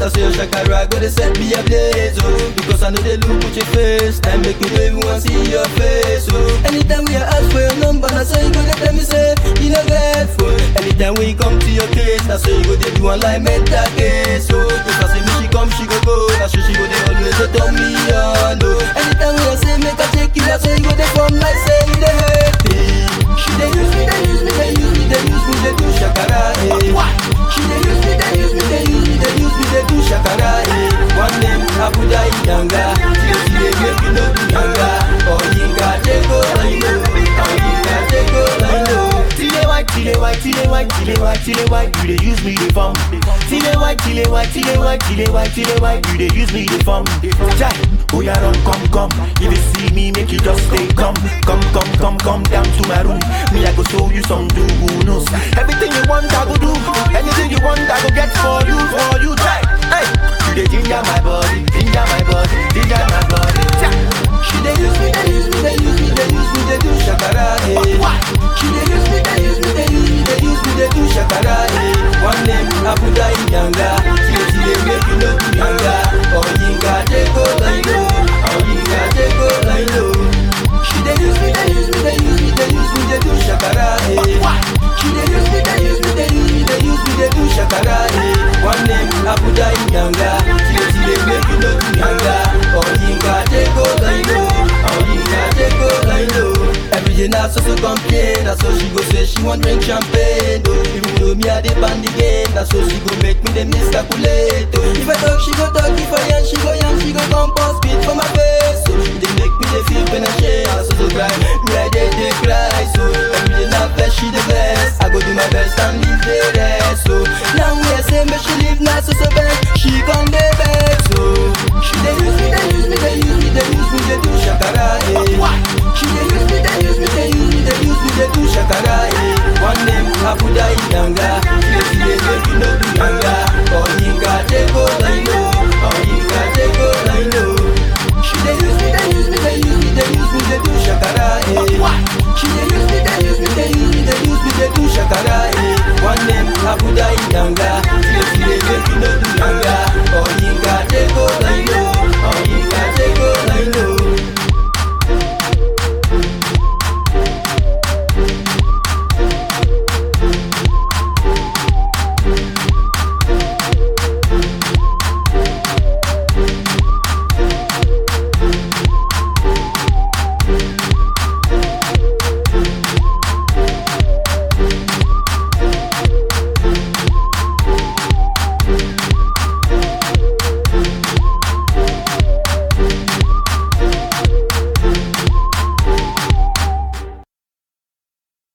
I say your shakara go dey set me ablaze, oh. Because I know they look with your face, time make me baby want see your face, oh. Anytime we ask for your number, na so you go dey tell me say you no get phone. Anytime we come to your case, na so you go dey do one like mental case, oh. Because I say me she come, she go go, na so she go dey always dey turn me on, oh. Anytime we say make I take you, na so you go dey form like say you dey hate me. She dey use me, dey use me, dey use me, dey use me, dey do shakara, eh. She dey use me, dey use me, dey use me, dey use me, dey do shakara, eh. One name Abuja Idanga, she dey make you no do yanga. Oyinka take over, you know. Oyinka take over, you know. Tile white, tile white, tile white, tile white, tile white, you dey use me the form. Tile white, tile white, tile white, tile white, tile white, you dey use me the form. Jai, oh yeah, run, come, come. If you see me, make you just stay come, come, come, come, come down to my room. Me, I go show you some do knows. Everything you want, I go do. Anything you want, I go get for you, for you. Jai, hey, you dey ginger my body, ginger my body, ginger my body. Jai. She dey use me, dey use me, dey use me, dey use me, dey do shakara, eh. She dey use me, dey use me, dey use me, dey use me, dey do shakara, eh. One name Abuja Idanga, she dey she dey make you no do yanga. Oyinka take over, you know. Oyinka take over, you know. She dey use me, dey use me, dey use me, dey use me, dey do shakara, eh. She dey use me, dey use me, dey use me, dey use me, dey do shakara, eh. One name Abuja Idanga, she dey she dey make you no do yanga. Oyinka take over, you know. Oyinka take over, you know. Every day na so so complain, na so she go say she want drink champagne. Oh, even though me I dey ban the game, na so she go make me dey miscalculate. Oh, if I talk, she go talk. If I yarn, she go yarn. She go come pour spit for my face. So she dey make me dey feel pain and shame. I so so cry, me I dey dey cry. So every day na vex, she dey vex. I go do my best and leave the rest. So now we are say make she leave, na so so bad. She come dey vex. So she dey use me, dey use me, dey use me, dey use me, dey do shakara. Eh. She dey use me, dey use me, dey use me, dey use me, dey do shakara. Eh. One name Abuja Idanga, she dey she dey make you no do yanga. Oyinka take over, you know. Oyinka take over, you know. She dey use me, dey use me, dey use me, dey use me, dey do shakara. Eh. She dey use me, dey use me, dey use me, dey use me, dey do shakara. Eh. One name Abuja Idanga, she dey she dey make you no do yanga.